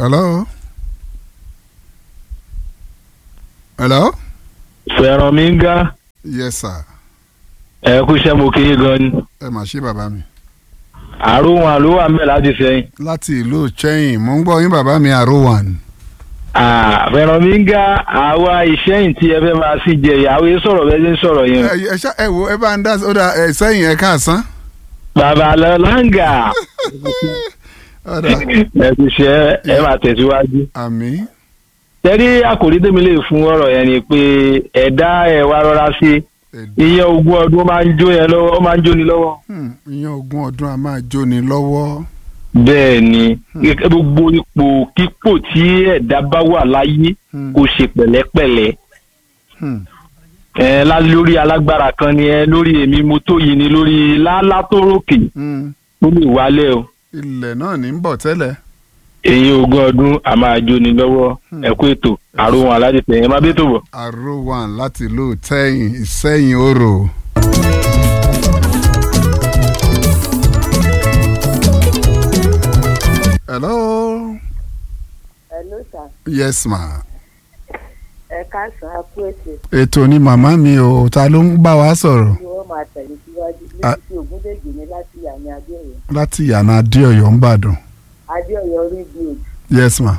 hello. hello. fẹ̀ràn mi ń ga yes sir. ẹ kú iṣẹ́ mo kí yín gan ni ẹ mà ṣe bàbá mi. àrùn wọn ló wà mẹ́ láti sẹ́yìn. láti ìlú chẹ́yìn mo ń gbọ́ yín bàbá mi àròwàn. fẹ̀ràn mi ń ga àwa ìṣẹ́yìn tí ẹ fẹ́ máa sí jẹ ìyàwó yẹn sọ̀rọ̀ bẹ́ẹ̀ ṣe ń sọ̀rọ̀ yẹn. ẹ ẹ ṣá ẹ wo ẹ bá ń dá ó dà ẹ sẹ́yìn ẹ káàsán. bàbá lọ láǹgà ó dà ẹ ti ṣe ẹ máa tẹ̀síwájú. àmì. tẹ́rí àkòrí tèmi lè fún ọ̀rọ̀ yẹn ni pé ẹ̀dá ẹ̀ wá rọra sí iye ogún ọdún ó máa ń jó yẹn lọ́wọ́ ó máa ń jóni lọ́wọ́. ìyẹn ogún ọdún a máa jóni lọ́wọ́. bẹ́ẹ̀ ni gbogbo ipò kípò tí ẹ̀dá bá wà láyé Hmm. kò ṣe pẹ̀lẹ́pẹ̀lẹ́ Hmm. ẹ lá lórí alágbára kan ni ẹ lórí èmi mo tó yìí ni lórí lálá tó rókè Hmm. ó lè wálẹ̀ o ilẹ̀ náà ní ń bọ̀ tẹ́lẹ̀. èyí ogún ọdún a máa jóni lọ́wọ́ Hmm. ẹ̀kú ètò àrùn aládìpẹ̀ ẹ má bí tó bọ̀. àròwàn láti ìlú tẹ́yìn ìsẹ́yìn orò. hello. Hello sir. yes ma. ẹ káàsán a kú ètò ètò ni màmá mi o ta ló ń bá wa sọ̀rọ̀ tí wọ́n máa tẹ̀lé síwájú Ah. létí ògúndèjì ní láti yàní adéọyọ láti yànnà adéọyọ ń bàdàn. adéọyọ rí bí yes ma.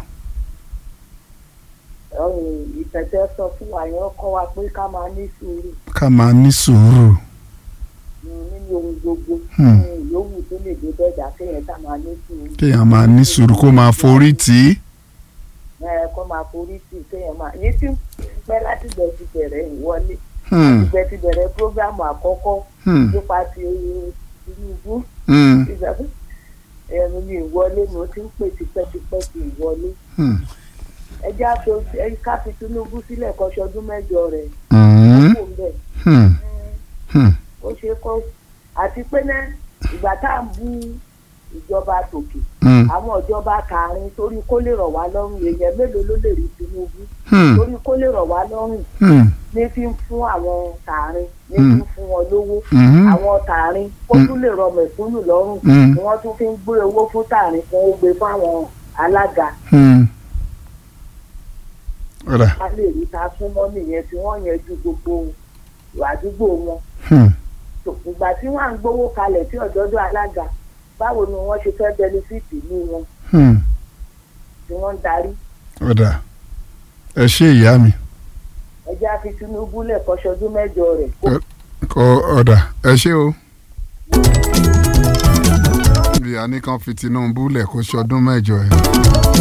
òjò ìtẹ̀tẹ̀ sọ fún wa yẹn kọ́ wa pé ká máa ní sùúrù ká máa ní sùúrù. mm, nínú ohun gbogbo Hmm. ní ìyówù tó lè dé bẹ́ẹ̀dà kéèyàn ká máa ní sùúrù kéèyàn máa ní sùúrù kó máa forí tì í. ẹ kó máa forí sí i kéèyàn máa yìí tí pẹ́ láti gbẹ ti bẹ̀rẹ̀ ìwọlé Hmm. gbẹ ti bẹ̀rẹ̀ prógrámù àkọ́kọ́ Hmm. nípa ti Tinubu Hmm. ìgbà ẹ̀rù mi ìwọlé mo ti ń pè tipẹ́tipẹ́ ti ìwọlé. Hmm. ẹ jẹ́ àpò ẹ ká fi Tinubu sílẹ̀ kọ́ṣọdún mẹ́jọ rẹ̀ Hmm. kó ń bẹ̀ Hmm. Hmm. ó ṣe kọ́ àti pé ná ìgbà tá à ń bú ìjọba tòkè Hmm. àwọn ìjọba kàárín torí kó lè rọ̀ wá lọ́rùn èèyàn mélòó ló lè rí Tinubu Hmm. torí kó lè rọ̀ wá lọ́rùn Hmm. ní fi ń fún àwọn kàárín ní Mm. fi ń fún wọn lówó Hmm. àwọn kàárín kó tún lè rọ̀ mẹ̀kúnnù lọ́rùn Mm. ni wọ́n tún fi ń gbé owó fún tààrín fún ó gbé fáwọn alága Hmm. ọ̀rà. ká lè rí ta súnmọ́ nìyẹn tí wọ́n yanjú gbogbo àdúgbò wọn Hmm. tó ìgbà tí wọ́n à ń gbowó kalẹ̀ tí ọ̀dọ́dọ́ alága báwo ni wọ́n ṣe fẹ́ bẹnifíìtì ní wọn Hmm. tí wọ́n ń darí ọ̀dà ẹ ṣe ìyá mi ẹjẹ́ á fi Tinubu lẹ̀ kọ́ṣọdún mẹ́jọ rẹ̀ kó Ẹ- kọ ọ̀dà ẹ ṣe o. ìyá ní kan fi Tinubu lẹ̀ kó ṣọdún mẹ́jọ ẹ̀.